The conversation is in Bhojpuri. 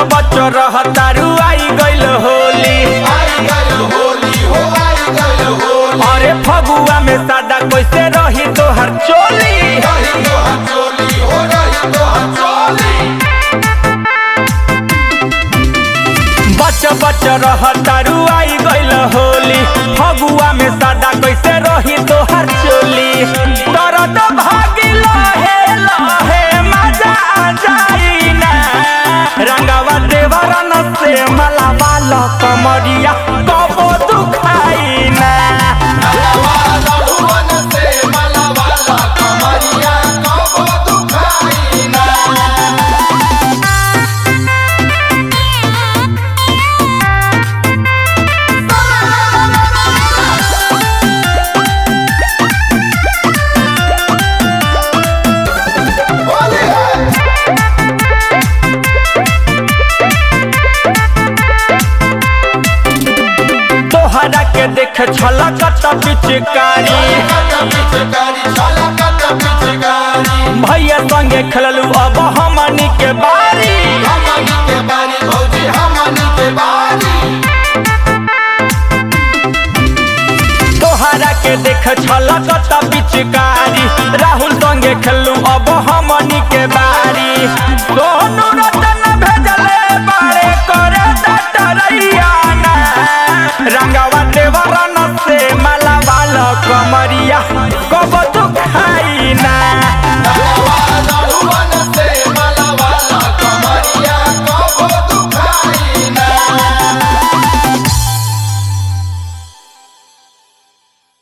बच रह तारू आई गइल होली अरे फगुआ में सादा कैसे रही तोहर चोली बच बच रह तारू आई गइल होली फगुआ में सादा कैसे रही तोहर चोली दर्द भागी लहे लहे मजा आ जाई ना रंगावा देवरन से मलावा ल कमरिया कबो दुखाई ना तोहरा के देख छलकत पिचकारी भैया संगे खेललू अब हमनी के बारी तोहरा के देख छलकत पिचकारी राहुल संगे खेललू